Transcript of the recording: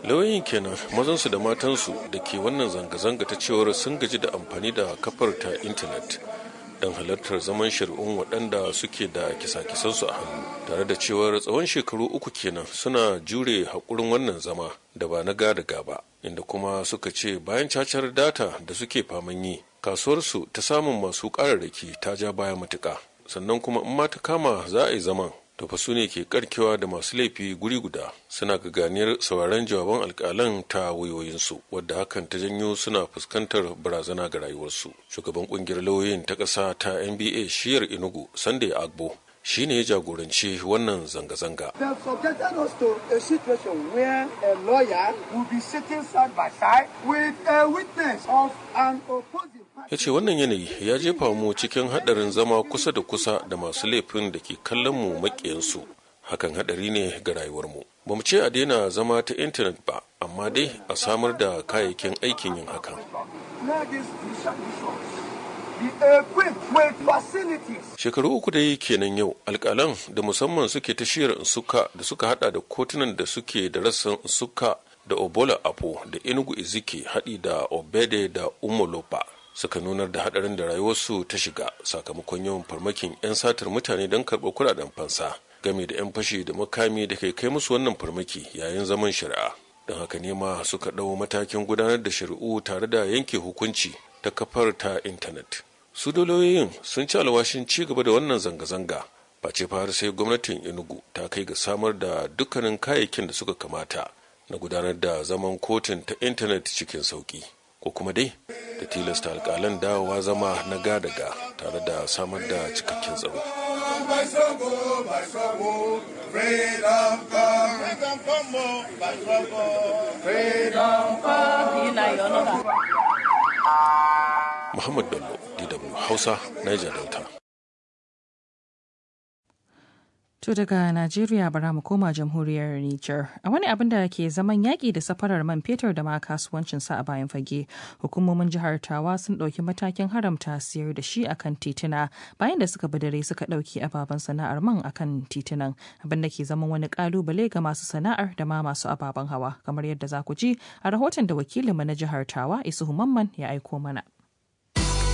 lauyoyin kenan mazansu da matansu da ke wannan zanga-zanga ta cewar sun gaji da amfani da kafar ta intanet don halartar zaman shari'un waɗanda suke da kisa-kisansu a hannu tare da cewar tsawon shekaru uku kenan suna jure haƙurin wannan zama da ba na gada gaba inda kuma suka ce bayan cacar data da suke faman yi kasuwarsu ta samun masu ƙararraki ta ja baya matuƙa sannan kuma in ma ta kama za a yi zaman to fa su ne ke karkewa da masu laifi guri guda suna gaganiyar sauraron jawaban alkalan ta wayoyinsu wadda hakan ta janyo suna fuskantar barazana ga rayuwarsu shugaban kungiyar lauyoyin ta ƙasa ta nba shiyar inugu sunday agbo shi ne ya jagoranci wannan zanga-zanga. They have subjected us to a situation where a lawyer will be sitting side by side with a witness of an opposing ya ce wannan yanayi ya jefa mu cikin haɗarin zama kusa da kusa da masu laifin da ke kallon mu maƙiyansu hakan haɗari ne ga rayuwarmu ba mu ce a daina zama ta intanet ba amma dai a samar da kayayyakin aikin yin hakan Shekaru uku da yi kenan yau alkalan da musamman suke ta shirin suka da suka hada da kotunan da suke da rassan suka da obola apo da enugu izike haɗi da obede da umolopa suka nunar da hadarin da rayuwarsu ta shiga sakamakon yawan farmakin 'yan satar mutane don karɓar kuɗaɗen fansa game da 'yan fashi da makami da kai kai musu wannan farmaki yayin zaman shari'a don haka ne ma suka ɗau matakin gudanar da shari'u tare da yanke hukunci ta kafar ta intanet su doloyoyin sun ci alwashin ci gaba da wannan zanga-zanga ba ce har sai gwamnatin enugu ta kai ga samar da dukkanin kayayyakin da suka kamata na gudanar da zaman kotun ta intanet cikin sauki ko kuma dai da tilasta alkalan dawowa zama na gadaga tare da samar da cikakken tsaro Muhammad Bello, DW Hausa, Niger Delta. To daga Najeriya bara mu koma jamhuriyar Nijar. A wani abin da ke zaman yaƙi da safarar man fetur da ma kasuwancin sa a bayan fage, hukumomin jihar Tawa sun ɗauki matakin haramta siyar da shi akan tituna bayan da suka dare suka ɗauki ababen sana'ar man akan titunan, abin da ke zaman wani ƙalubale ga masu sana'ar da ma masu ababen hawa, kamar yadda za ku ji a rahoton da wakilinmu na jihar Tawa Isuhu Mamman ya aiko mana.